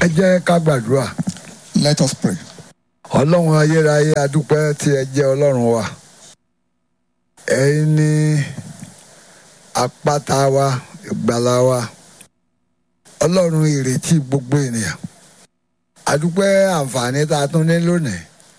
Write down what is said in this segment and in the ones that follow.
ẹ jẹ́ ká gbàdúrà Let us pray. ọlọ́run ayérayé adúpẹ́ tí ẹ jẹ́ ọlọ́run wa ẹ̀yin ní àpáta wa ìgbàlà wa ọlọ́run ìrètí gbogbo ènìyàn adúpẹ́ àǹfààní tá a tún ní lónìí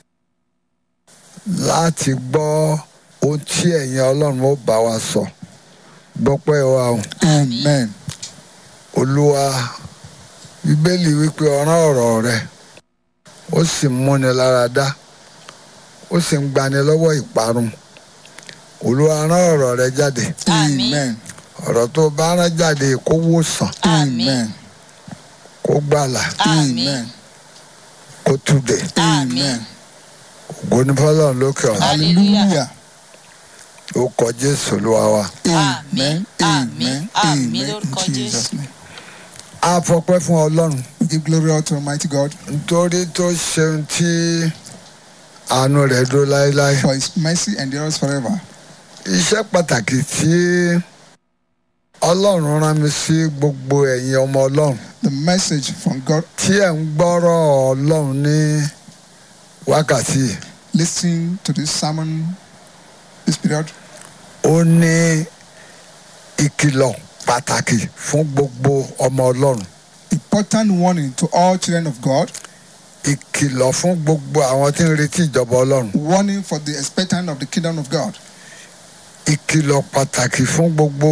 láti gbọ́ ohun tí ẹ̀yin ọlọ́run ó bá wa sọ gbọ́pẹ́ wa o Amen. olúwa bíbélì wípé ọ̀ràn ọ̀rọ̀ rẹ ó sì múni lára dá ó sì ń gbani lọ́wọ́ ìparun olúwa rán ọ̀rọ̀ rẹ jáde Amen. ọ̀rọ̀ tó bá rán jáde kó wòsàn Amen. kó gbàlà Amen. kó túdè Amen. ògo ní fọlọ́run lókè ọ̀run Hallelujah. ó kọ jésù olúwa wa Amen. Àmín. Amen. Àmín Amen. In lórúkọ Jesus' name. a fọpẹ́ fún ọlọ́run We give glory out to Almighty God nítorí tó ṣeun tí àánú rẹ̀ dó láéláé for His mercy endures forever. iṣẹ́ pàtàkì tí ọlọ́run rán mi sí gbogbo ẹ̀yin ọmọ ọlọ́run The message from God, tí ẹ̀ ń gbọ́rọ̀ ọlọ́run ní wákàtí yìí, listening to this sermon this period, ó ní ìkìlọ̀ pàtàkì fún gbogbo ọmọ ọlọ́run important warning to all children of God, ìkìlọ̀ fún gbogbo àwọn tí ń retí ìjọba ọlọ́run warning for the expectant of the kingdom of God, ìkìlọ̀ pàtàkì fún gbogbo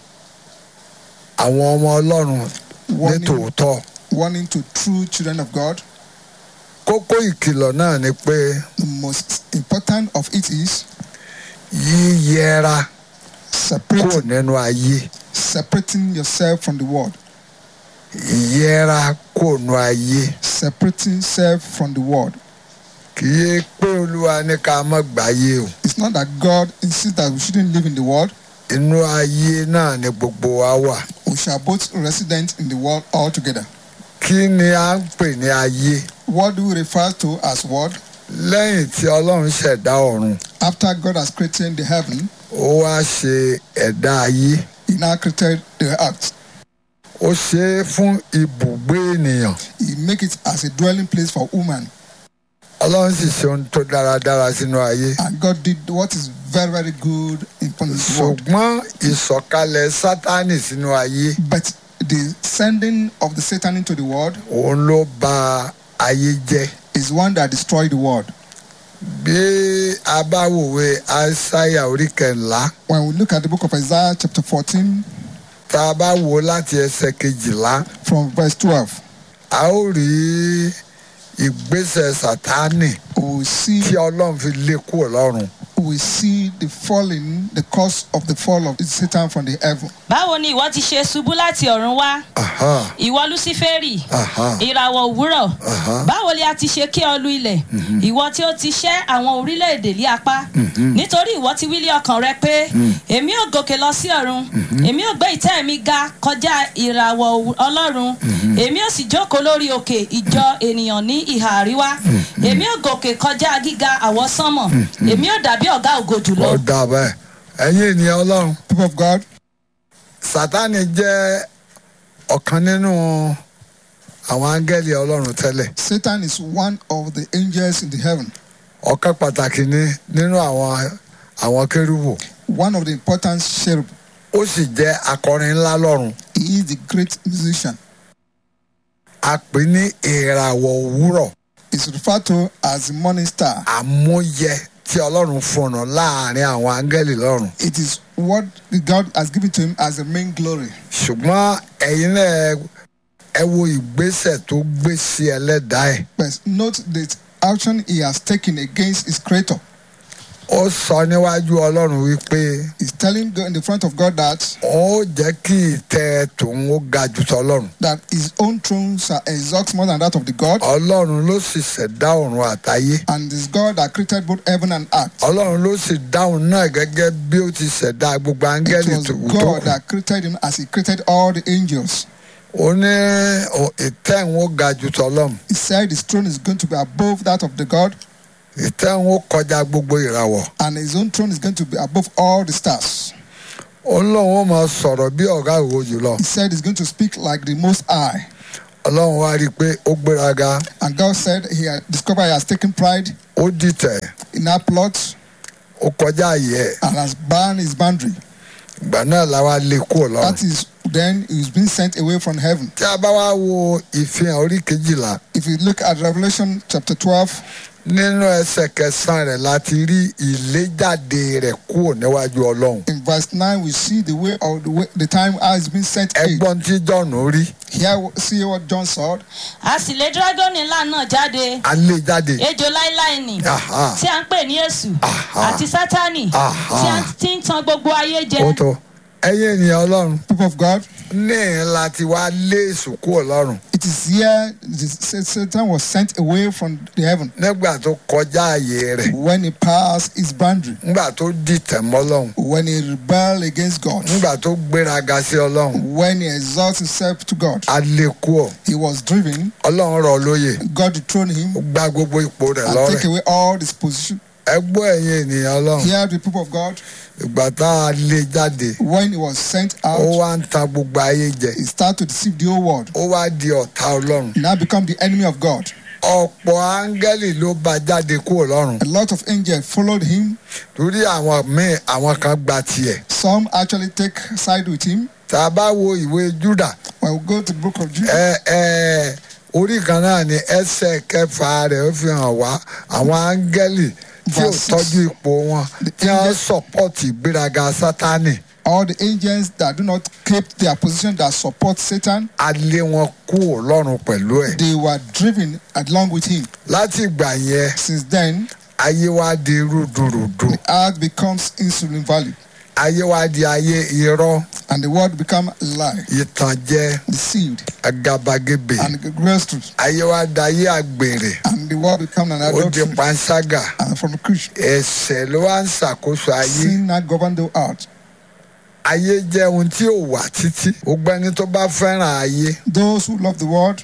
àwọn ọmọ ọlọ́run ní warning, tòótọ́ warning to true children of God. kókó ìkìlọ̀ náà ni pé The most important of it is yíyẹra kúrò separating, nínú ayé separating yourself from the world, ìyẹra kúrò nínú ayé separating self from the world. kì í pé olúwa ní ká má gbáyé o It's not that God insists that we shouldn't live in the world. inú ayé náà ni gbogbo wa wà We shall both resident in the world altogether. kí ni à ń pè ní ayé What do we refer to as world? lẹ́yìn tí ọlọ́run ṣẹ̀dá ọ̀run After God has created the heaven, ó wá ṣe ẹ̀dá ayé He now created the earth. ó ṣe é fún ibùgbé ènìyàn He make it as a dwelling place for woman. ọlọ́run sì ṣe ohun tó dáradára sínú ayé And God did what is very, very good in this world. ṣùgbọ́n ìsọ̀kalẹ̀ sátánì sínú ayé But the sending of the Satan into the world òun ló ba ayé jẹ́ is one that destroyed the world. bí a bá wòwe aísáyà orí kẹńlá When we look at the book of Isaiah, chapter 14, tá a bá wò ó láti ẹsẹ̀ kejìlá from verse 12, a ó rí ìgbésẹ̀ sátánì we will see tí ọlọ́run fi lé kúrò lọ́run we see the falling, the cause of the fall of Satan from the heaven. báwo ni ìwọ ti ṣe ṣubú láti ọ̀run wá Aha, ìwọ luciferi aha, ìràwọ̀ òwúrọ̀ aha. báwo ni a ti ṣe kí ọ lu ilẹ̀ ìwọ tí ó ti ṣẹ́ àwọn orílẹ̀-èdè lé apá nítorí ìwọ ti wílé ọkàn rẹ pé èmi ò gòkè lọ sí ọ̀run èmi ò gbé ìtẹ́ mi ga kọjá ìràwọ̀ òwú- ọlọ́run èmi ò sì jókòó lórí òkè ìjọ ènìyàn ní ìhà àríwá èmi ò gòkè kọjá gíga àwọsánmọ̀ èmi ò dàbí ọ̀gá ògo jùlọ ó dà bẹ́ẹ̀ ẹ̀yin ènìyàn ọlọ́run People of God, sátánì jẹ́ ọ̀kan nínú àwọn áńgẹ́lì ọlọ́run tẹ́lẹ̀ Satan is one of the angels in the heaven, ọ̀kan pàtàkì ni nínú àwọn àwọn kérúbù one of the important cherub. ó sì jẹ́ akọrin ńlá lọ́run He is the great musician. a pè ní ìràwọ̀ òwúrọ̀ It's referred to as the morning star. àmúyẹ tí ọlọ́run fọ̀nà láàrin àwọn áńgẹ́lì lọ́run It is what God has given to him as the main glory. ṣùgbọ́n ẹ̀yin náà ẹ- ẹ wo ìgbésẹ̀ tó gbé sí ẹlẹ́dàá ẹ̀ But note the action he has taken against his creator. ó sọ níwájú ọlọ́run wípé He's telling God in the front of God that ó jẹ́ kí ìtẹ́ tòun ó ga jù tọ́lọ́run that his own throne shall exalt more than that of the God, ọlọ́run ló sì ṣẹ̀dá ọ̀run àtayé and it's God that created both heaven and earth. ọlọ́run ló sì dáhùn náà gẹ́gẹ́ bí ó ti ṣẹ̀dá gbogbo It áńgẹ́lì was tó tó God kù that created him as he created all the angels. ó ní ò- ìtẹ́ òun ó ga jù tọ́lọ́run He said his throne is going to be above that of the God, ìtẹ́ òun ó kọjá gbogbo ìràwọ̀ and his own throne is going to be above all the stars. ó lóun ó máa sọ̀rọ̀ bí ọ̀gá òwò jùlọ He said he's going to speak like the Most High. ọlọ́run wá rí i pé ó gbéraga And God said he had discovered he has taken pride ó dìtẹ̀ in our plot ó kọjá àyè ẹ̀ and has banned his boundary. ìgbà náà la wá lé kúrò lọ́run. That is, then he is being sent away from heaven. tí a bá wá wo ìfihàn orí kejìlá If you look at Revelation chapter 12, nínú ẹsẹ̀ kẹsàn-án rẹ̀ láti rí ìléjáde rẹ̀ kúrò níwájú ọlọ́run. in verse 9, we see the way of the, way, the time how it's been sent away. ẹgbọ́n tí jọ̀nù rí Here, see what John saw. a sì lé dragoni ńlá náà jáde a lé jáde. ejò láíláí nì Aha. tí a ń pè ní èṣù Aha. àti sátánì Aha. tí a ti ń tan gbogbo ayé jẹ ó tó ẹ̀yin ènìyàn ọlọ́run People of God, ní láti wá lé èṣù kúrò lọ́run it is here the, Satan was sent away from the heaven nígbà tó kọjá àyè rẹ̀ when he passed his boundary, nígbà tó dìtẹ̀ mọ́ ọlọ́run when he rebelled against God, nígbà tó gbéraga sí ọlọ́run when he exalted himself to God. a lé kúrò He was driven, ọlọ́run rọ̀ lóyè God dethroned him ó gba gbogbo ipò rẹ̀ and lọ́rẹ̀ take away all his position. ẹ gbọ́ ẹ̀yin ènìyàn ọlọ́run Here, the people of God, ìgbà tá a lé jáde when he was sent ó out, wá ń ta gbogbo ayé jẹ he started to deceive the whole world. ó wá di ọ̀tá ọlọ́run He now become the enemy of God. ọ̀pọ̀ áńgẹ́lì ló bá jáde kúrò lọ́run A lot of angels followed him. torí àwọn míì àwọn kan gba tiẹ̀ Some actually take side with him. tá a bá wo ìwé júdà When we go to the book of Jude, ẹ ẹ orí kan náà ni ẹsẹ̀ kẹfà rẹ̀ ó fi hàn wá àwọn áńgẹ́lì tí ò Verse six. tọ́jú ipò wọn The tí wọ́n angel- sọ̀pọ̀tì ìgbéraga sátánì all the angels that do not keep their position that support Satan, a lé wọn kúrò lọ́run pẹ̀lú ẹ̀ they were driven along with him. láti ìgbà yẹn Since then, ayé wa di rúdurùdu the earth becomes insulin value ayé wa di ayé irọ́ and the world become a lie, ìtànjẹ deceived àgàbàgebè and grace truth, ayé wa di ayé àgbèrè and the world become an ó di adultery panṣágà and from Christian. ẹ̀ṣẹ̀ ló wá ń ṣàkóso ayé Sin now govern the earth. ayé jẹ́ ohun tí ò wà títí gbogbo ẹni tó bá fẹ́ràn ayé Those who love the world,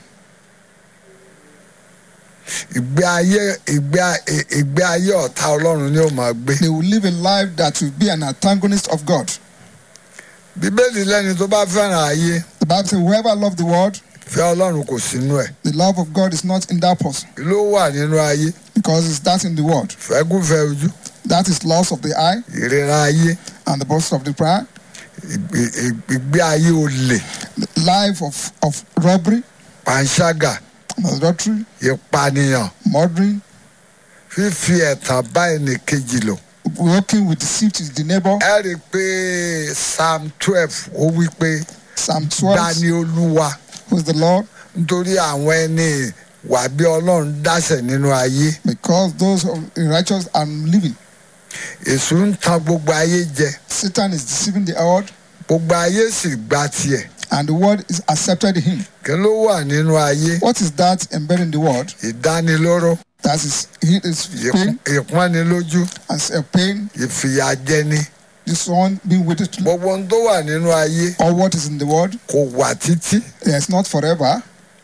ìgbé ayé ìgbé ì- ìgbé ayé ọ̀tá ọlọ́run ni ó máa gbé they will live a life that will be an antagonist of God. bíbélì lẹ́ni tó bá fẹ́ràn ayé The Bible says, whoever love the world, fẹ́ ọlọ́run kò sínú ẹ̀ the love of God is not in that person ló wà nínú ayé because it's that in the world. fẹ́kúfẹ́ ojú That is loss of the eye ìrora ayé and the boast of the pride, ìgbé- ìgbé- ìgbé ayé olè the life of, of robbery, panṣágà adultery, ìpànìyàn murdering, fífi ẹ̀tàn bá ẹnì kejì lò. working with deceit to the neighbor. ẹ rí i pé psalm twelve ó wí pé Psalm 12, gbani olúwa who is the Lord, nítorí àwọn ẹni wà bí ọlọ́run dáṣẹ̀ nínú ayé because those of the righteous are living. èṣù ń tan gbogbo ayé jẹ Satan is deceiving the world, gbogbo ayé sì gba tiẹ̀ and the world is accepted him. kí ló wà nínú ayé What is that embedded in the world? ìdánilóró That is, it is pain ìp- ìpọ́nilójú and uh, pain. ìfìyàjẹni This one being waited to, gbogbo ohun tó wà nínú ayé or what is in the world, kò wà títí it's not forever.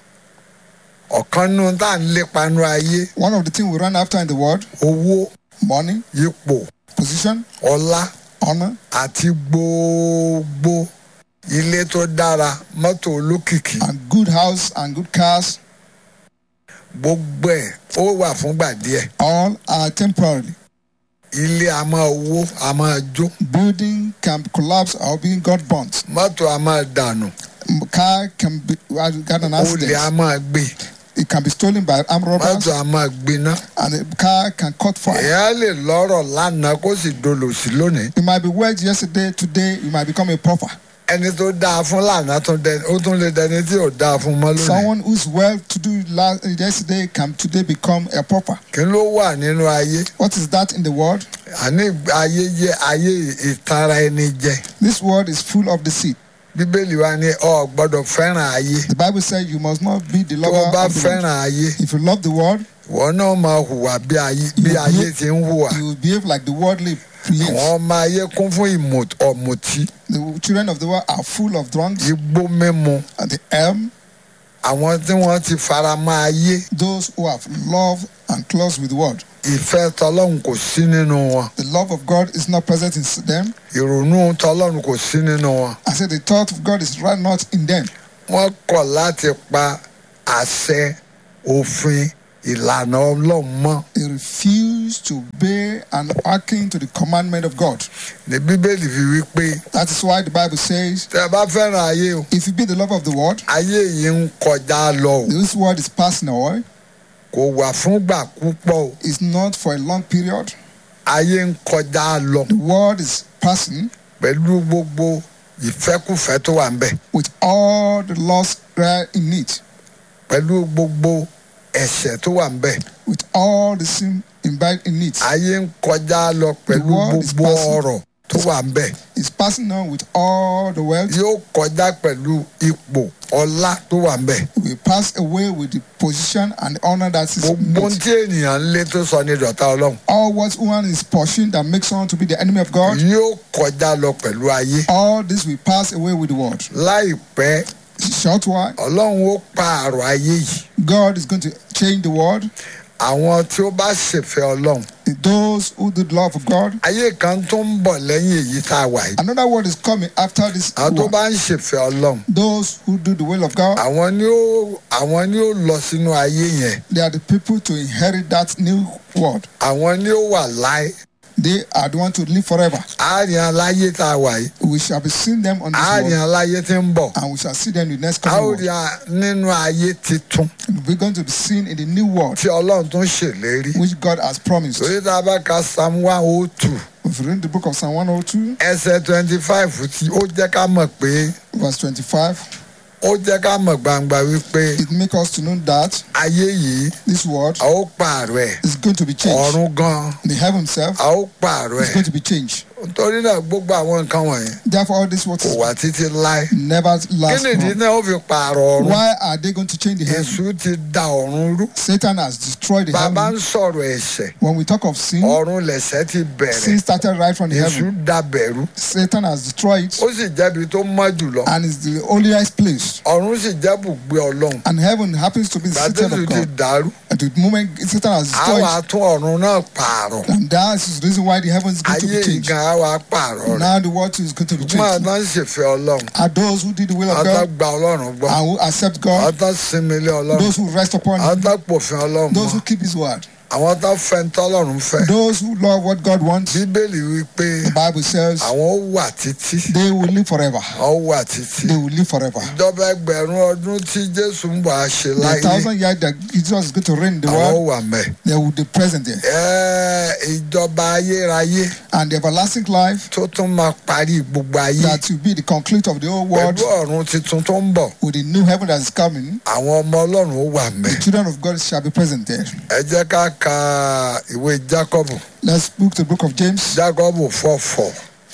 ọ̀kan nínú tá à ń lépa nínú ayé One of the things we run after in the world, owó money, ipò position, ọlá honor, àti gbogbo ilé tó dára mọ́tò olókìkí and good house and good cars, gbogbo ẹ̀ ó wà fúngbà díẹ̀ all are temporary. ilé a máa wó a máa jó Building can collapse or being God burnt. mọ́tò a máa dànù Car can be uh, got an olè a accident. máa gbé It can be stolen by armed robbers, mọ́tò a máa gbiná and the car can caught fire. èèyàn lè lọ́rọ̀ lánàá kó sì dolòṣì lónìí You might be wed yesterday, today you might become a pauper. ẹni tó dáa fún lánàá tún dẹni ó tún lè dẹni tí ò dáa fún mọ́ lónìí Someone who's well to do last, yesterday can today become a pauper. kí ló wà nínú ayé What is that in the world? àní ayé jẹ́ ayé ìtara ẹni jẹ This world is full of deceit. bíbélì wa ní ọ gbọ́dọ̀ fẹ́ràn ayé The Bible says you must not be the tó o lover bá of the world. fẹ́ràn ayé If you love the world, ìwọ náà máa hùwà bí ayé bí You ayé behave- ti ń hùwà you will behave like the worldly behaves. àwọn ọmọ ayé kún fún ìmọ̀- ọ̀mùtí The children of the world are full of drunks igbó mímu and the elm, àwọn tí wọ́n ti fara mọ́ ayé those who have love and close with the world. ìfẹ́ tọlọ́run kò sí nínú wọn The love of God is not present in them. ìrònú tọlọ́run kò sí nínú wọn I said the thought of God is right not in them. wọ́n kọ̀ láti pa àṣẹ òfin ìlànà ọlọ́run mọ́ They refuse to obey and hearken to the commandment of God. ní bíbélì fi wí pé That is why the Bible says, tẹ́ ẹ bá fẹ́ràn ayé o if you be the love of the world, ayé yìí ń kọjá lọ o this world is passing away. kò wà fúngbà púpọ̀ o It's not for a long period. ayé ń kọjá lọ The world is passing pẹ̀lú gbogbo ìfẹ́kùfẹ́ tó wà ń bẹ̀ with all the loss there in it, pẹ̀lú gbogbo ẹ̀ṣẹ̀ tó wà ń bẹ̀ with all the sin imbibed in it. ayé ń kọjá lọ pẹ̀lú world is gbogbo passing. ọrọ̀ tó wà ń bẹ̀ It's passing on with all the wealth. yóò kọjá pẹ̀lú ipò ọlá tó wà ń bẹ̀ It will pass away with the position and honor that is in gbogbo ohun it. tí ènìyàn ń lé tó sọ ní ìdọ̀tá ọlọ́run All what one is pursuing that makes someone to be the enemy of God, yóò kọjá lọ pẹ̀lú ayé all this will pass away with the world. láìpẹ́ Short while, ọlọ́run ó pààrọ̀ ayé yìí God is going to change the world. àwọn tí ó bá ṣèfẹ́ ọlọ́run Those who do the love of God. ayé kan tó ń bọ̀ lẹ́yìn èyí tá a wà yìí Another word is coming after this. àwọn tó one. bá ń ṣèfẹ́ ọlọ́run Those who do the will of God, àwọn ni ó àwọn ni ó lọ sínú ayé yẹn they are the people to inherit that new world. àwọn ni ó wà láé They are the one to live forever. àárín aláyé tá a wà yìí We shall be seeing them on this àárín world, aláyé tí ń bọ̀ and we shall see them in the next a ó coming rí world. a nínú ayé titun We're going to be seen in the new world tí ọlọ́run tó ń ṣèlérí which God has promised. torí tá a bá ka psalm one oh two If you read the book of Psalm 102, ẹsẹ̀ twenty five tí ó jẹ́ ká mọ̀ pé verse 25, ó jẹ́ ká mọ̀ gbangba wípé it makes us to know that ayé yìí this world a ó pààrọ̀ ẹ̀ is going to be changed. ọ̀run gan The heaven itself a ó pààrọ̀ is ẹ̀ going to be changed. torí náà gbogbo àwọn nǹkan wọ̀nyí Therefore, all this what kò is wá títí láé never kí lasts nìdí long. náà ó fi pààrọ̀ ọ̀run Why are they going to change the heaven? èṣù ti da ọ̀run rú Satan has destroyed the bàbá ń heaven. sọ̀rọ̀ ẹ̀ṣẹ̀ When we talk of sin, ọ̀run lẹ̀ṣẹ̀ ti bẹ̀rẹ̀ sin started right from the èṣù heaven. da bẹ̀rú Satan has destroyed it ó sì jẹ́bi tó mọ́ jùlọ and is the holiest place. ọ̀run sì jẹ́ bùgbé ọlọ́run And heaven happens to be the city gbàdéṣù of ti God. dàrú At the moment Satan has á destroyed wàá it, tún ọ̀run náà pààrọ̀ and that is the reason why the heaven is going to ayé be changed. ìgan á wàá pààrọ̀ rẹ̀ Now the world is going to be máa changed. tán ṣèfẹ́ ọlọ́run Are those who did the will of àwọn tó God gba ọlọ́run gbọ́ and who accept àwọn God, tó sinmi lé ọlọ́run those who rest upon àwọn Him, tó pòfin ọlọ́run those mọ́ who keep His word, àwọn tó fẹ́ ń tọ́lọ́run fẹ́ those who love what God wants, bíbélì wí pé the Bible says àwọn ó wà títí they will live forever. àwọn ó wà títí They will live forever. ìjọba ẹgbẹ̀rún ọdún tí jésù ń bọ̀ á ṣe The láyé thousand years that Jesus is going to reign in the àwọn ó world, wà mẹ́. they will be present there. Ẹ́, ìjọba ayérayé And the everlasting life tó tún máa parí gbogbo ayé that will be the conclude of the whole world pẹ̀lú ọ̀run tuntun tó ń bọ̀ with the new heaven that is coming, àwọn ọmọ ọlọ́run ó wà mẹ́. the children of God shall be present there. ẹ jẹ́ ká ka ìwé jákọ́bù Let's look to the book of James jákọ́bù fọ́fọ́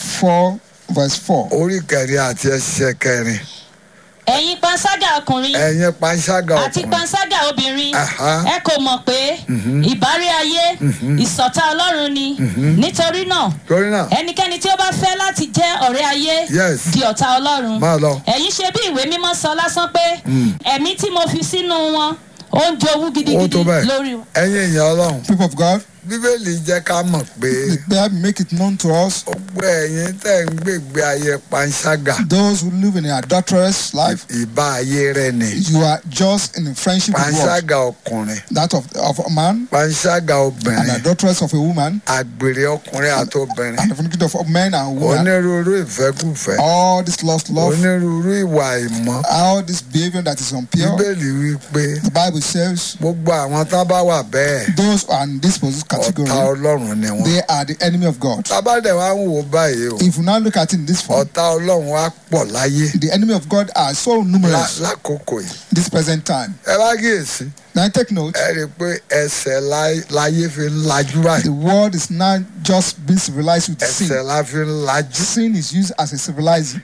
4, verse 4. orí kẹrin àti ẹsẹ̀ kẹrin ẹ̀yin panṣágà ọkùnrin ẹ̀yin panṣágà àti ọkùnrin panṣágà obìnrin Aha. ẹ kò mọ̀ pé ìbárí ayé ìṣọ̀tá ọlọ́run ni nítorí náà torí náà ẹnikẹ́ni tí ó bá fẹ́ láti jẹ́ ọ̀rẹ́ ayé Yes. di ọ̀tá ọlọ́run máa lọ ẹ̀yin ṣe bí ìwé mímọ́ sọ lásán pé ẹ̀mí tí mo fi sínú wọn ó ń jowú ó gidigidi tó bẹ́ẹ̀ lórí wọn. ẹ̀yin èèyàn ọlọ́run People of God, bíbélì jẹ́ ká mọ̀ pé the Bible make it known to us gbogbo ẹ̀yin tẹ̀ ń gbègbè ayé panṣágà those who live in an adulterous life, ìbá ayé rẹ ni you are just in friendship with God. panṣágà ọkùnrin That of, of a man, panṣágà an obìnrin adulteress of a woman, àgbèrè ọkùnrin àti obìnrin and the fornicator of men and women. onírúurú ìfẹ́kùfẹ́ All this lost love, onírúurú ìwà ìmọ̀ all this behavior that is impure. bíbélì wí pé The Bible says gbogbo àwọn tán bá wà bẹ́ẹ̀ those who are in this position ọ̀tá category, ọlọ́run ni wọ́n. they are the enemy of God. tábàdẹ̀ wa ń wò báyìí o If you now look at it in this form, ọ̀tá ọlọ́run wa pọ̀ láyé the enemy of God are so lá- numerous lákòókò yìí. this present time. ẹ bá kíyèsí Now take note, ẹ rí i pé ẹsẹ̀ láyé- láyé fi ń lajú báyìí the world is not just being civilized with ẹsẹ̀ sin. la fi ń lajú Sin is used as a civilizing.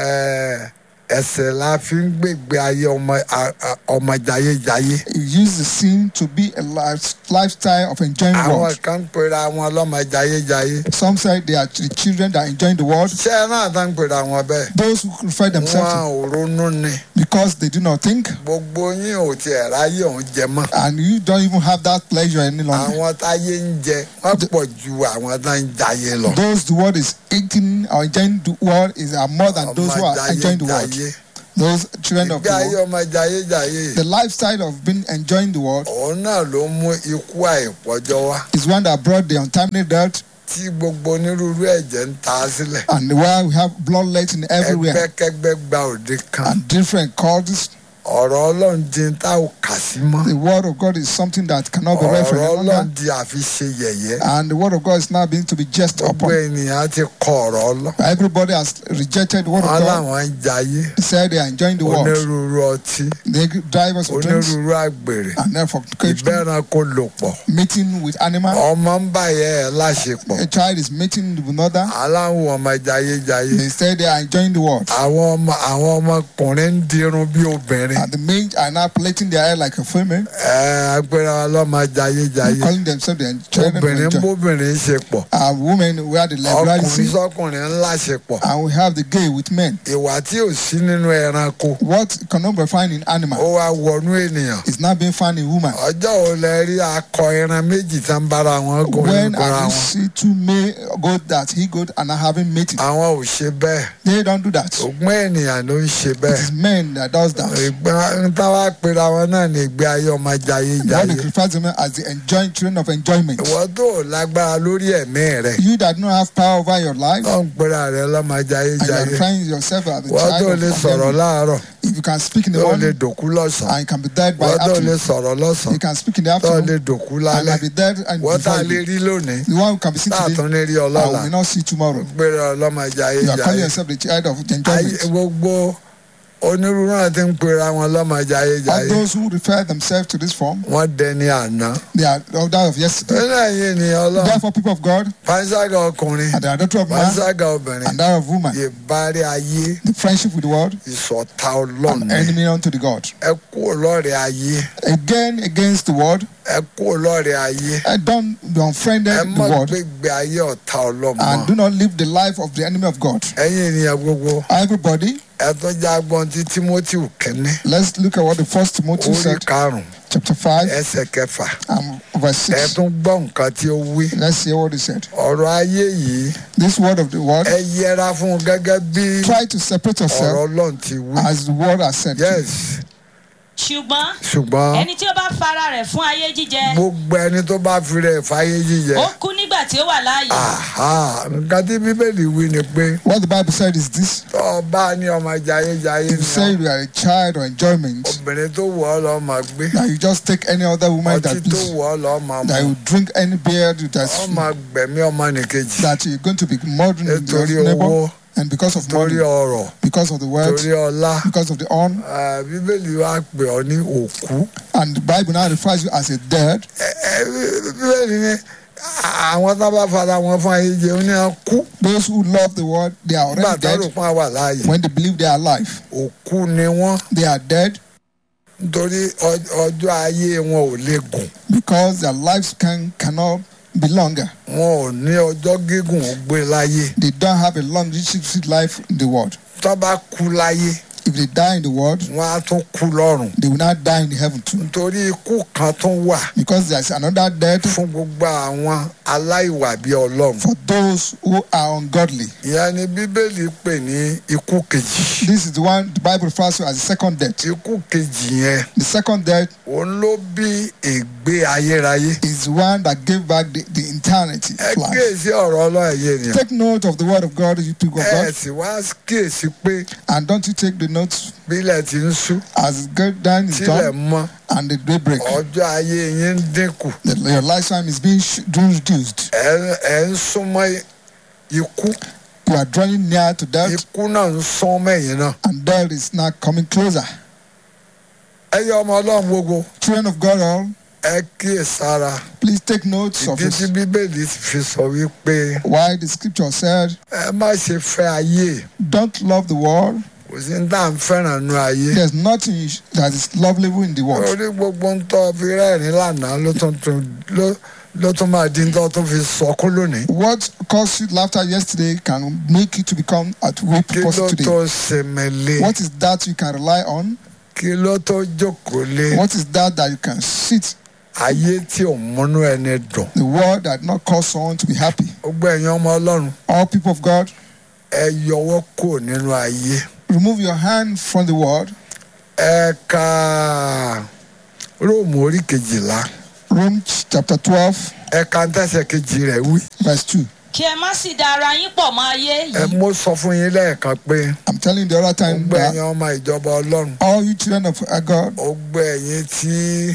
Ẹ, ẹsẹ̀ la fi ń gbègbè ayé ọmọ a- a- ọmọ jayéjayé. You use the sin to be a life, lifestyle of enjoying àwọn world. kan ń pera wọn lọ́mọ jayéjayé. Some say they are the children that are enjoying the world. ṣé ẹ náà tán ń pera wọn bẹ́ẹ̀. Those who refer wọn themselves ò ronú ni to because they do not think gbogbo yín ò tiẹ̀ ráyè òun jẹ mọ́. and you don't even have that pleasure any longer. àwọn táyé ń jẹ wọ́n pọ̀ ju àwọn tá ń jayé lọ. Those the world is eating or enjoying the world is are more than those who are enjoying the world. jayé those children of ìgbé ayé the world, ọmọ jayéjayé the lifestyle of being enjoying the world òun náà ló mú ikú àìpọ́jọ́ wá is one that brought the untimely death, tí gbogbo onírúurú ẹ̀jẹ̀ ń ta sílẹ̀ and why we have bloodletting everywhere ẹgbẹ́kẹ́gbẹ́ gba òde kan and different causes. ọ̀rọ̀ ọlọ́run di ń tá ò kà sí mọ́ The word of God is something that cannot be read for ọ̀rọ̀ any ọlọ́run longer, di àfi ṣe yẹ̀yẹ́ and the word of God is now being to be jest gbogbo upon. ènìyàn ti kọ ọ̀rọ̀ ọlọ́run Everybody has rejected the word of wọn God. làwọn ń jayé They said they are enjoying the world. onírúurú ọtí They drive us of drinks onírúurú àgbèrè and then fornication, ìbẹ́ranko lò pọ̀ meeting with animals. ọmọ ń bàyẹ̀ ẹ̀ láṣepọ̀ A child is meeting with another. aláwọ̀ ọmọ jayéjayé They say they are enjoying the world. àwọn ọmọ àwọn ọmọkùnrin ń dirun bí obìnrin And the men are now plaiting their hair like a female, ẹ agbéra ọlọ́mọ jayéjayé calling themselves the children of obìnrin ń enjoy. bóbìnrin ṣe pọ̀ Uh, women, we have the ọkùnrin liberality, sọkùnrin ń láṣepọ̀ and we have the gay with men. ìwà tí ò sí nínú ẹranko What cannot be found in ó animal wá wọnú ènìyàn is now being found in woman. ọjọ́ ò lẹ rí akọ ẹran méjì tá ń bára wọn gùn When nígbàra I wọn see two male goat that he goat and are having mating, àwọn ò ṣe bẹ́ẹ̀ they don't do that. ògbọ́n ènìyàn ló ń ṣe It bẹ́ẹ̀ is men that does that. ìgbà ń táwa pera wọn náà ní ìgbé ayé ọmọ jayé What they jayé refer to them as the enjoying children of enjoyment. ìwọ tó ò lágbára lórí ẹ̀mí rẹ You that don't have power over your life, tó ń pera rẹ lọ́mọ jayé and you are jayé trying yourself as the ìwọ tó child lè of sọ̀rọ̀ enjoyment. láàárọ̀ If you can speak in the tó lè morning, dòkú lọ́sàn-án and you can be dead by ìwọ tó lè afternoon. sọ̀rọ̀ lọ́sàn-án You can speak in the tó afternoon, lè dòkú and lálẹ́ can be dead and ìwọ tá a before lè you. rí lónìí The one who can be seen tá a today, tún lè rí and we ọlọ́la may not see tomorrow. gbéra ọlọ́mọ jayé You are calling jayé yourself the child of ayé enjoyment. gbogbo onírúurú náà ti ń pera wọn lọ́mọ jayé All jayé those who refer themselves to this form, wọ́n dẹni àná they are of that of yesterday. nínú ẹ̀yìn ènìyàn ọlọ́run Therefore, people of God, panṣágà ọkùnrin and they are daughter of man panṣágà obìnrin and that of woman, ìbárí ayé the friendship with the world, ìṣọ̀tá ọlọ́run an ni. enemy unto the God. ẹ kú lọ́rẹ̀ ayé Again, against the world, ẹ kú lọ́rẹ̀ ayé I don't be unfriended ẹ the má world gbégbé ayé ọ̀tá ọlọ́mọ and do not live the life of the enemy of God. ẹ̀yin ènìyàn gbogbo Everybody, ẹ tún já gbọ́n tí timothy kẹ́ni let's look at what the first Timothy orí said, karùn-ún chapter 5, ẹsẹ̀ kẹfà and verse ẹ 6. tún gbọ́ nǹkan tí ó wí Let's hear what he said. ọ̀rọ̀ ayé yìí This word of the word, ẹ yẹra fún un gẹ́gẹ́ bí try to separate ọ̀rọ̀ yourself ọlọ́run ti wí as the word has said. to you. yes ṣùgbọ́n ṣùgbọ́n ẹni tí ó bá fara rẹ̀ fún ayé jíjẹ gbogbo ẹni tó bá fi rẹ̀ fáyé jíjẹ ó kú nígbà tí ó wà láàyè aha nǹkan tí bíbélì wí ni pé What the Bible said is this tó o bá ní ọmọ jayéjayé if you ni say ọ́, you are a child or enjoyment, obìnrin tó wù ọ́ lọ́ọ́ máa gbé that you just take any other woman ọtí that tó please, wù ọ́ lọ́ọ́ máa that mú you drink any beer that's ọ́ máa gbẹ̀mí ọmọ nìkejì that you're going to be murdering your nítorí neighbor, owó and because of torí money, ọrọ̀ because of the words, torí ọlá because of the honor, Ah, bíbélì wa pè ọ́ ní òkú and the Bible now refers you as a dead. Ẹ- ẹ, bíbélì ní àwọn tó bá fara wọn fún ayé jẹ ó ní à kú Those who love the world, they are nígbà already tó rò dead. pọ́n wà láàyè When they believe they are alive, òkú ni wọ́n they are dead nítorí ọ- ọjọ́ ayé wọn ò lè gùn because their lives can cannot be longer. wọn ò ní ọjọ́ gígùn ó gbé láyé They don't have a long relationship life in the world. tó bá kú láyé If they die in the world, wọn á tún kú lọ́run they will not die in the heaven too. nítorí ikú kan tún wà Because there's another death fún gbogbo àwọn aláìwà bíi ọlọ́run for those who are ungodly. ìyẹn ni bíbélì pè ní ikú kejì This is the one the Bible refers to as the second death. ikú kejì yẹn The second death òun ló bí ègbé ayérayé is the one that gave back the, the eternity ẹ of life. kíyèsí ọ̀rọ̀ ọlọ́run ẹ̀yẹ ènìyàn Take note of the word of God, you people of ẹ God, sì wá kíyèsí pé and don't you take the notes bílẹ̀ ti ń sú as good down is tílẹ̀ done mọ́ and the daybreak. ọjọ́ ayé yín ń dínkù That your lifetime is being sh- reduced. ẹ ẹ ń súnmọ́ ikú You are drawing near to death, ikú náà ń sún mẹ́yìn náà and death is now coming closer. ẹ yẹ ọmọ ọlọ́run gbogbo Children of God, all, ẹ kíyèsára please take notes of ìdí tí it. bíbélì fi sọ wípé Why the scripture said, ẹ má ṣe fẹ́ ayé Don't love the world. kò sí ní tá à ń fẹ́ràn nu ayé There's nothing that is lovely in the world. orí gbogbo ń tọ́ fi rẹ́rìn lánàá ló tún tún ló ló tún máa di ń tọ́ tó fi sọkún lónìí What caused you laughter yesterday can make you to become a weep kí ló person today. tó sèmẹ̀lẹ̀ What is that you can rely on? kí ló tó jókòó lé What is that that you can sit? ayé tí ò múnú ẹni dùn The world that not cause someone to be happy. gbogbo ẹ̀yin ọmọ ọlọ́run All people of God, ẹ yọwọ́ kò nínú ayé Remove your hand from the word. ẹ ka róòmù orí kejìlá Romans chapter 12, ẹ ka ń tẹ̀sẹ̀ kejì rẹ̀ wí. verse 2. kí ẹ má sì da ara yín pọ̀ mọ́ ayé ẹ yìí mo sọ fún yín lẹ́ẹ̀kan pé I'm telling you the other time gbogbo ẹ̀yin that ọmọ ìjọba ọlọ́run all you children of our God, gbogbo ẹ̀yin tí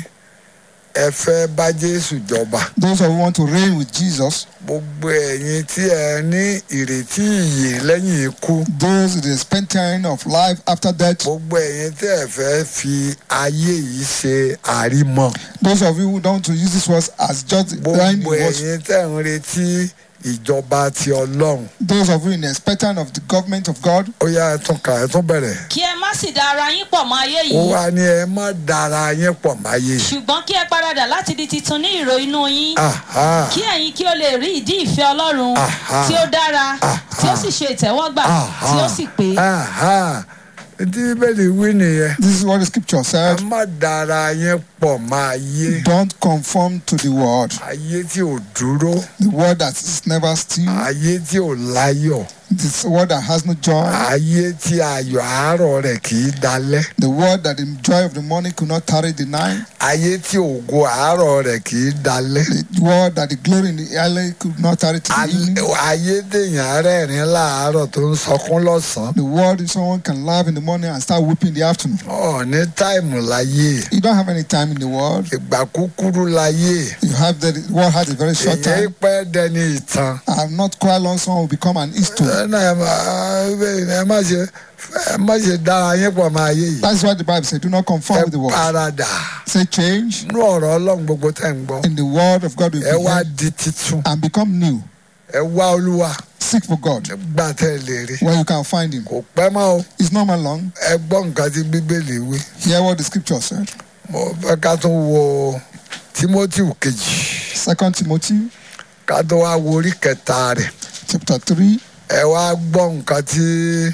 ẹ fẹ́ bá jésù jọba those of you who want to reign with Jesus, gbogbo ẹ̀yin tí ẹ ní ìrètí ìyè lẹ́yìn ikú those with the expectation of life after death, gbogbo ẹ̀yin tí ẹ fẹ́ fi ayé yìí ṣe àrímọ̀ those of you who don't want to use this words as just line gbogbo words, ẹ̀yin tẹ̀ ń retí ìjọba ti ọlọ́run those of you in the expectation of the government of God, ó yá ẹ tún kà ẹ tún bẹ̀rẹ̀ kí ẹ má sì da ara yín pọ̀ mọ́ ayé ó yìí wá ní ẹ má dára yín pọ̀ máyé ṣùgbọ́n kí ẹ paradà láti di titun ní ìrò inú yín Aha. kí ẹ̀yin kí o lè rí ìdí ìfẹ́ ọlọ́run Aha. tí ó dára Aha. tí ó sì ṣe ìtẹ́wọ́gbà Aha. tí ó sì pé Aha. tí bíbélì wí nìyẹn this is what the scripture ẹ said. má dára yín pọ̀ máa yé Don't conform to the world, ayé tí ò dúró the word that is never still, ayé tí ò láyọ̀ this word that has no joy, ayé tí ayọ̀ àárọ̀ rẹ̀ kì í dalẹ̀ the word that the joy of the morning could not tarry the night, ayé tí ògo àárọ̀ rẹ̀ kì í dalẹ̀ the word that the glory in the early could not tarry to the Al- evening, ayé téèyàn rẹ́rìn láàárọ̀ tó ń sọkún lọ́sàn-án the word that someone can laugh in the morning and start weeping in the afternoon. ọ̀ ní táìmù láyé You don't have any time in the world. ìgbà kúkúrú láyé You have the, the world has a very short èyàn time. pẹ́ dẹni ìtàn I'm not quite long, someone will become an history. ẹ náà ẹ má- ẹ má ṣe ẹ má ṣe dára yín pọ̀ máa yé yìí That's why the Bible says, do not conform ẹ with the world. paradà Say change nú ọ̀rọ̀ ọlọ́run gbogbo tẹ̀ ń gbọ́ in the word of God will ẹ wá be di titun and become new. ẹ wá olúwa Seek for God gbà tẹ́ ẹ lè rí where you can find Him. kò pẹ́ mọ́ o It's not man long. ẹ gbọ́ nǹkan tí bíbélì wí Hear what the scripture said. mo fẹ́ ká tún wo timothy kejì Second Timothy ká tó wá wo orí kẹta rẹ̀ chapter 3. ẹ wá gbọ́ nǹkan tí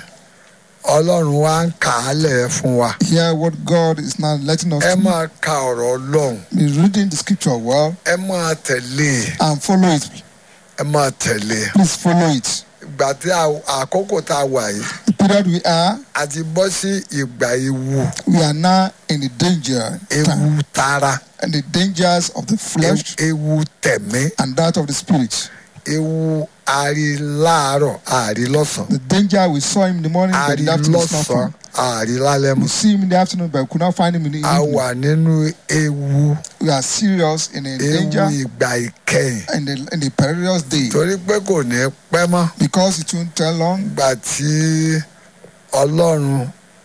ọlọ́run wá ń kà á lẹ̀ fún wa Hear what God is now letting us ẹ do. máa ka ọ̀rọ̀ ọlọ́run Be reading the scripture well ẹ máa tẹ̀lé e, and follow it. ẹ máa tẹ̀lé e. Please follow it. ìgbà tí a- àkókò tá a wà yìí The period we are, a ti bọ́ sí ìgbà ewu we are now in the danger ewu time tara and the dangers of the flesh ewu- ewu tẹ̀mí and that of the spirit. ewu àrí láàárọ̀ àrí lọ́sàn The danger we saw him in the morning, but àrí in the afternoon is not lọ́sàn found. àrí lálẹ́ We mọ́ see him in the afternoon, but we could not find him in the a evening. wà nínú ewu We are serious in a ewu danger ìgbà ìkẹyìn in the in the perilous day torí pé kò ní pẹ́ mọ́ because it won't tell long. ìgbà tí ọlọ́run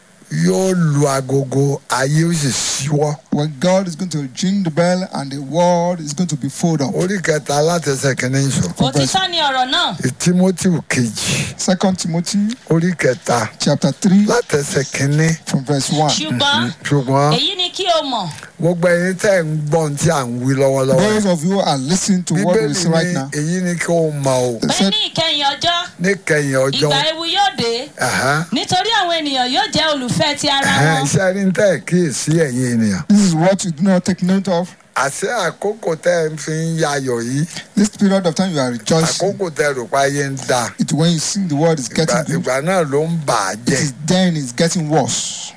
yóò lu agogo ayé ó sì ṣíwọ́ When God is going to ring the bell and the world is going to be filled up. orí kẹta látẹsẹ̀ kìíní sọ òtítọ́ ni ọ̀rọ̀ náà timothy kejì Second Timothy orí kẹta chapter three látẹsẹ̀ kìíní from verse one. ṣùgbọ́n ṣùgbọ́n èyí ni kí o mọ̀ gbogbo ẹ̀yin tẹ́ ń gbọ́ ohun tí à ń wí lọ́wọ́lọ́wọ́ Those of you who are listening to what we bíbélì say right ní now, èyí ni kí o mọ̀ o they pé said, ní ìkẹyìn ọjọ́ níkẹyìn ọjọ́ ìgbà ewu yóò dé Ẹ̀hán. nítorí àwọn ènìyàn yóò jẹ́ olùfẹ́ ti ara Ẹ̀hán, wọn iṣẹ́ rí ń tẹ́ kíyèsí ẹ̀yin ènìyàn This is what you do not take note of. àṣẹ àkókò tẹ́ ń fi ń yayọ̀ yìí This period of time you are rejoicing. àkókò tẹ́ rò pa ayé ń da It's when you see the world is ìgbà getting good. ìgbà náà ló ń bà á It jẹ́ is then it's getting worse.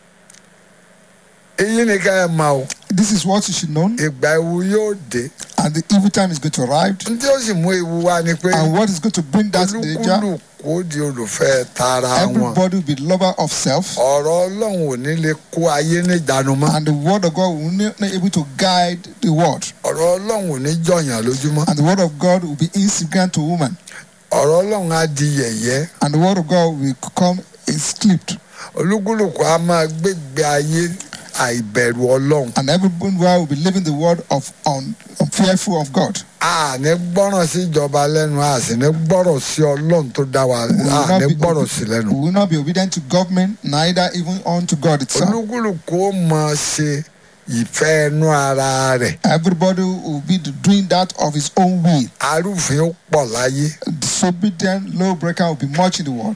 èyí ni ká ẹ mọ̀ o This is what you should know. ìgbà ewu yóò dé And the evil time is going to arrive. n tí ó sì mú ewu wá ni pé And what is going to bring that danger? olúkúlùkù ó di olùfẹ́ tara wọn Everybody will be lover of self. ọ̀rọ̀ ọlọ́run ò ní lè kó ayé níjànú mọ́ And the word of God will not not able to guide the world. ọ̀rọ̀ ọlọ́run ò ní jọ̀yàn lójúmọ́ And the word of God will be insignificant to woman. ọ̀rọ̀ ọlọ́run á di yẹ̀yẹ́ And the word of God will become is clipped. olúkúlùkù á máa gbégbé ayé àìbẹ̀rù ọlọ́run And everyone will be living the word of un, fearful of God. a ní gbọ́ràn sí ìjọba lẹ́nu a sì ní gbọ́rọ̀ sí ọlọ́run tó dá wa We will a not ní be gbọ́rọ̀ sí lẹ́nu we will not be obedient to government, neither even unto God itself. olúkúlùkù ó mọ ṣe ìfẹ́ ẹnu ara rẹ̀ Everybody will be doing that of his own will. arúfin ó pọ̀ láyé Disobedient lawbreaker will be much in the world.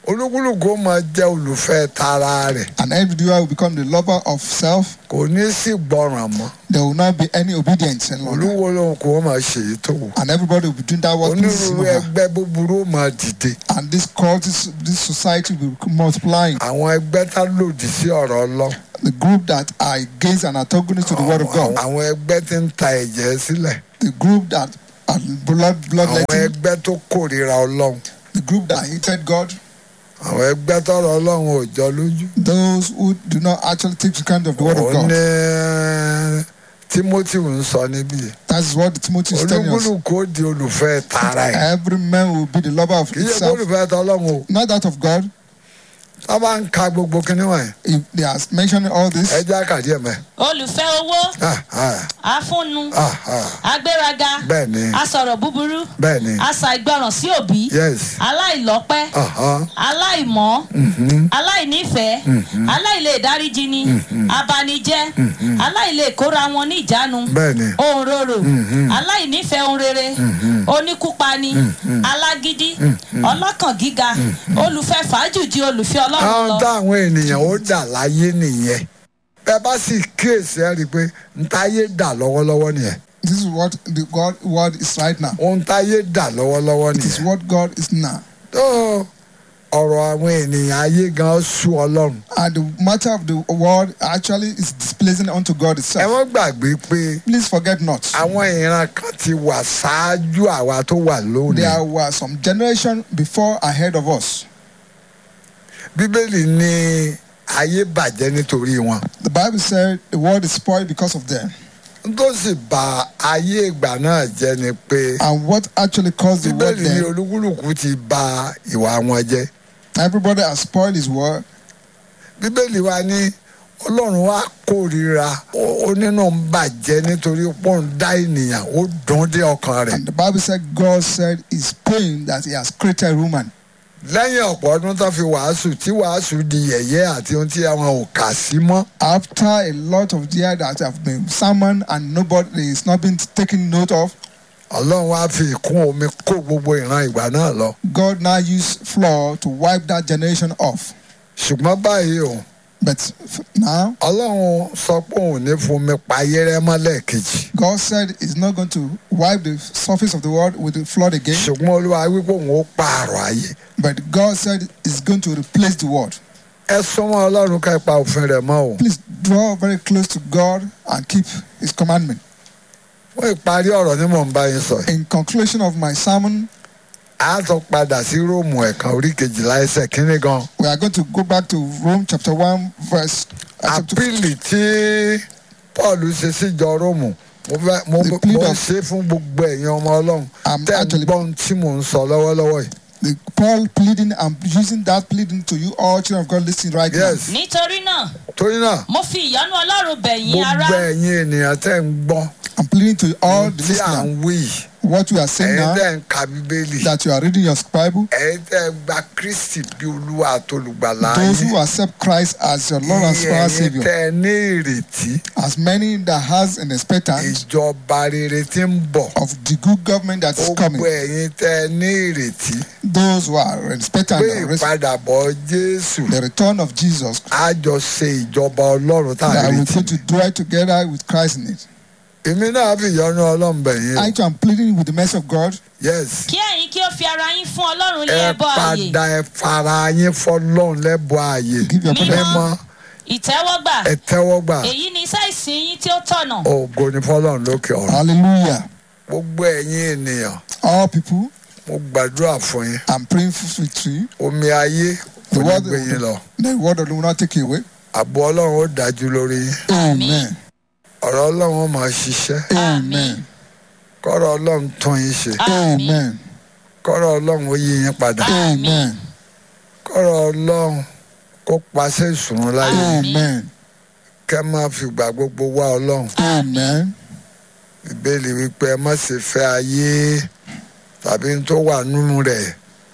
olúkúlùkù ó máa jẹ́ olùfẹ́ tara rẹ̀ And every individual will become the lover of self. kò ní sí gbọ́ràn mọ́ There will not be any obedience any longer. olúwo lòun kò máa ṣe èyí tó wù And everybody will be doing that what pleases onírúurú him. ẹgbẹ́ búburú ó máa dìde And this cult, this, this society will be multiplying. àwọn ẹgbẹ́ tá lòdì sí ọ̀rọ̀ ọlọ́run The group that are against and antagonist to the word of àwọn God. àwọn ẹgbẹ́ tí ń ta ẹ̀jẹ̀ sílẹ̀ The group that are blood àwọn bloodletting. ẹgbẹ́ tó kórìíra ọlọ́run The group that hated God. àwọn ẹgbẹ́ tọrọ ọlọ́run ò jọ lójú Those who do not actually take the kind of the word of ó God. ní timothy ń sọ níbí That's what Timothy is telling us. olúkúlùkù ó di olùfẹ́ tara ẹ̀ Every man will be the lover of kì í ṣe himself, olùfẹ́ tọlọ́run o not that of God. tá a bá ń ka gbogbo kinní wọ̀nyí If they are mentioning all this, ẹ jẹ́ àkàdé ẹ̀ mẹ́ olùfẹ́ owó Ah, ah, afúnnu ah, ah. agbéraga bẹ́ẹ̀ ni asọ̀rọ̀ búburú bẹ́ẹ̀ ni asa ìgbọràn sí òbí yes aláìlọ́pẹ́ uh-huh. aláìmọ́ mhm, aláìnífẹ̀ẹ́ aláìlè dáríjini abanijẹ́ aláìlè kóra wọn ní ìjánu bẹ́ẹ̀ ni ohun rorò aláìnífẹ̀ẹ́ ohun rere oníkúpani alágídí ọlọ́kàn gíga olùfẹ́ fàájù ju olùfẹ́ ọlọ́run àwọn lọ táwọn ènìyàn ó dà láyé nìyẹn bẹ́ẹ̀ bá sì kíyèsí ẹ rí i pé ntáyé dà lọ́wọ́lọ́wọ́ nìyẹn this is what the God word is right now. ohun táyé dà lọ́wọ́lọ́wọ́ It is nìyẹn what God is now. tó ọ̀rọ̀ àwọn ènìyàn ayé gan sú ọlọ́run And the matter of the word actually is displeasing unto God ẹ itself. wọ́n gbàgbé pé Please forget not. àwọn ìran kan ti wà ṣáájú àwa tó wà lónìí There were some generation before ahead of us. bíbélì ní ayé bàjẹ́ nítorí wọn The Bible said the world is spoiled because of them. n tó sì bà ayé ìgbà náà jẹ́ ni pé And what actually caused the world bíbélì ní then? olúkúlùkù ti bà ìwà wọn jẹ́ Everybody has spoiled his word. bíbélì wa ní ọlọ́run wa kórìíra ó ó nínú ń bàjẹ́ nítorí pọ́ ń dá ènìyàn ó dùn dé ọkàn rẹ̀ And the Bible said God said it's pain that he has created woman. lẹ́yìn ọ̀pọ̀ ọdún tó fi wàásù tí wàásù di yẹ̀yẹ́ àti ohun tí àwọn ò kà sí mọ́ After a lot of years that have been summoned and nobody is not been taken note of, ọlọ́run wa fi ìkún omi kó gbogbo ìran ìgbà náà lọ God now used floor to wipe that generation off. ṣùgbọ́n báyìí o But f- now, ọlọ́run sọ pé òun ò ní fún mi pa ayérẹ́ mọ́ lẹ́ẹ̀kejì God said He's not going to wipe the surface of the world with the flood again, ṣùgbọ́n olúwa wípé òun ó pààrọ̀ ayé but God said He's going to replace the world. ẹ súnmọ́ ọlọ́run ká ẹ pa òfin rẹ̀ mọ́ o Please draw very close to God and keep His commandment. fún ìparí ọ̀rọ̀ ni mò ń bá yín sọ yìí In conclusion of my sermon, a tún padà sí róòmù ẹ̀kan orí kejìlá ẹsẹ̀ kínní gan we are going to go back to Rome chapter 1, verse uh, chapter àpìlì tí paul ṣe síjọ róòmù mo fẹ́ mo The mo plea ń of- ṣe fún gbogbo ẹ̀yin ọmọ ọlọ́run I'm tẹ́ ń actually- gbọ́ ohun tí mò ń sọ lọ́wọ́lọ́wọ́ yìí the Paul pleading and using that pleading to you all children of God listening right yes nítorí náà torí náà mo fi ìyọ́nú ọlọ́run bẹ̀ yín ará gbogbo ẹ̀yin ènìyàn tẹ́ ń gbọ́ now. I'm pleading to all the tí à listeners ń wí yìí what we are saying ẹ̀yin now tẹ́ ń ka bíbélì that you are reading your Bible. ẹ̀yin tẹ́ ń gba kristi bí olúwa àtolùgbàlà Those yín who accept Christ as your Lord and ẹ̀yin Savior, tẹ́ ẹ ní ìrètí as many that has an expectance ìjọba rere tí ń bọ̀ of the good government that is gbogbo coming. ẹ̀yin tẹ́ ẹ ní ìrètí Those who are expectant pé of res- ìpadàbọ̀ jésù the return of Jesus, á jọ ṣe ìjọba ọlọ́run tá a that we're retí going to dwell together with Christ in it. èmi náà fi ìyọ́nú ọlọ́run bẹ̀ yín o I too am pleading with the mercy of God yes kí ẹ̀yin kí ó fi ara yín fún ọlọ́run ní ẹ ẹbọ ààyè padà ẹ fara yín fọlọ́run lẹ́bọ̀ ààyè Give your Mímọ́. brother mímọ́ ìtẹ́wọ́gbà ẹ tẹ́wọ́gbà èyí ni iṣẹ́ ìsìn yín tí ó tọ̀nà ògo ni fọlọ́run lókè ọ̀run Hallelujah. gbogbo ẹ̀yin ènìyàn All people, mo gbàdúrà fún yín I'm praying for victory. omi ayé kò The ní word, gbé yín lọ the word of the will not take you away. àbọ̀ ọlọ́run ó dájú lórí yín Amen. ọ̀rọ̀ ọlọ́run ó máa ṣiṣẹ́ Amen. kọ́rọ̀ ọlọ́run tún yín ṣe àmín Amen. kọ́rọ̀ ọlọ́run ó yí yín padà Amen. kọ́rọ̀ ọlọ́run kó paṣẹ ìṣùnú láyé Amen. kẹ́ máa fìgbà gbogbo wá ọlọ́run Amen. ìbéèrè wípé ẹ má ṣe fẹ́ ayé tàbí n tó wà nínú rẹ̀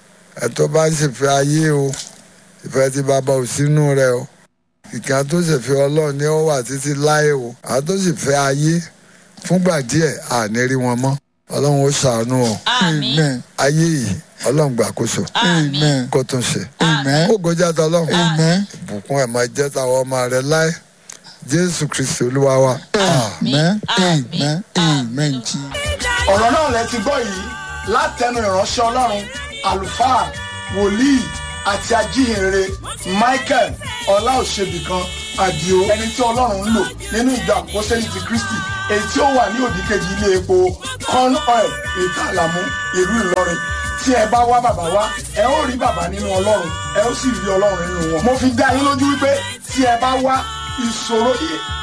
ẹ tó bá ń ṣe fẹ́ ayé o ìfẹ́ tí bàbá ò sínú rẹ̀ o ìkà tó sì fẹ́ ọlọ́run ní ó wà títí láé o àwọn tó sì fẹ́ ayé fúngbà díẹ̀ àní rí wọn mọ́ ọlọ́run ó ṣàánú ọ àmín Amen. ayé yìí ọlọ́run gbàkóso Amen. kó tún ṣe Amen. ó gọjá tọ ọlọ́run Amen. ìbùkún ẹ̀ máa jẹ́ táwọn ọmọ rẹ láé jésù kristi olúwa wa. Amen. Amen. Amen. Jesus. ọ̀rọ̀ náà lẹ ti gbọ́ yìí látẹnu ìránṣẹ́ ọlọ́run àlùfáà wòlíì àti ajíhìnrere michael ọláòṣèbìkan àdìo ẹni tí ọlọ́run ń lò nínú ìjọ àpọ́sẹ́lì ti kristi èyí tí ó wà ní òdìkejì ilé epo corn oil ètò àlàmú ìlú ìlọrin tí ẹ bá wá bàbá wá ẹ ó rí bàbá nínú ọlọ́run ẹ ó sì rí ọlọ́run nínú wọn. mo fi dá yín lójú wípé tí ẹ bá wá ìṣòro